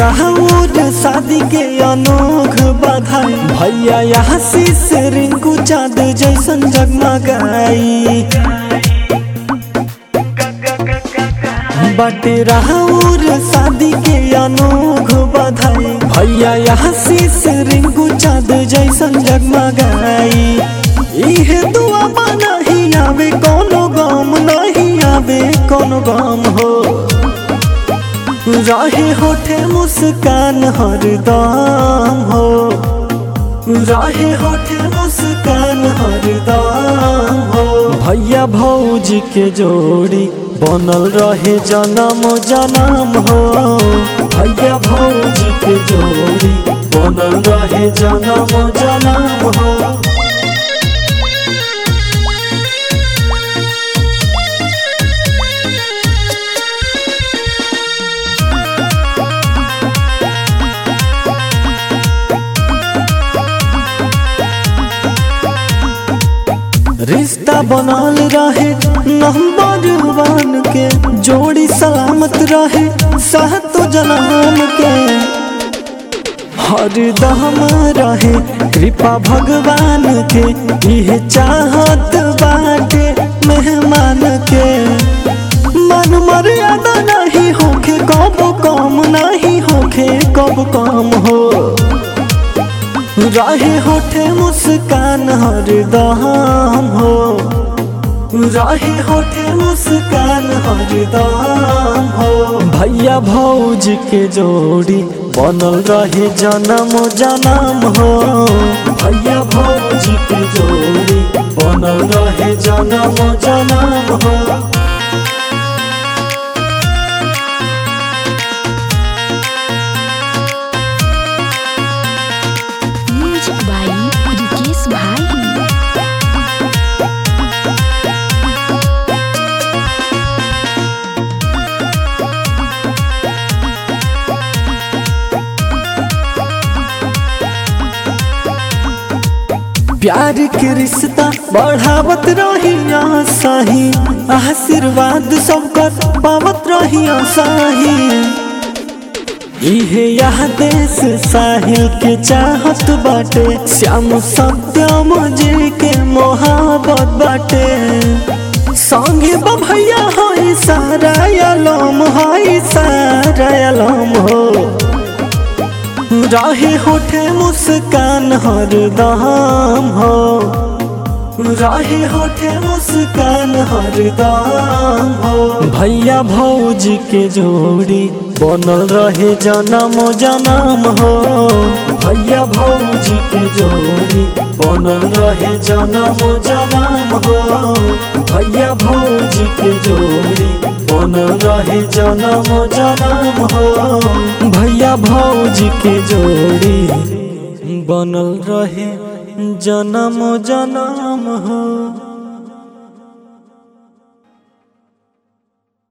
राहुल शादी के अनोख बधाई भैया यहाँ शीश रिंकू चाँद जैसन जगमगाई बाटे राहुल शादी के अनोख बधाई भैया यहाँ शीश रिंकू चाँद जैसन जगमगाई इहे दुआ नहीं आवे कोनो गम नहीं आवे कोनो गम हो रहे होठे मुस्कान हरदम हो रहे होठे मुस्कान हरदम हो भैया भौजी के जोड़ी बनल रहे जन्म जन्म हो भैया भौजी के जोड़ी बनल रहे जन्म जन्म हो रिश्ता बनल रहे नंबर वन के जोड़ी सलामत रहे सातो जन्म के हरदम रहे कृपा भगवान के यह चाहत बाटे मेहमान के मन मर्यादा नहीं होखे कब कम नहीं होखे कब कम हो रहे होठे मुस्कान हरदम हो रहे होठे मुस्कान हरदम हो भैया भौज के जोड़ी बनल रहे जन्म जन्म हो भैया भौज के जोड़ी बनल रहे जन्म जन्म हो म्यूजिक बाई रिकेश भाई प्यार के रिश्ता बढ़ावत रही सही आशीर्वाद सबकर पावत रही सही इहे यह देश साहिल के चाहत बाटे श्याम सत्यम जी के मोहब्बत बाटे संगे बभैया हई सारा अलम हई सारा अलम हो रहे होठे मुस्कान हरदम हो रहे होठे मुस्कान हरदम हो भैया भौजी के जोड़ी बनल रहे जन्म जन्म हो भैया भौजी के जोड़ी बनल रहे जन्म जन्म हो भैया भौजी के जोड़ी बनल रहे जन्म जन्म हो भैया भौजी के जोड़ी बनल रहे जन्म जन्म हो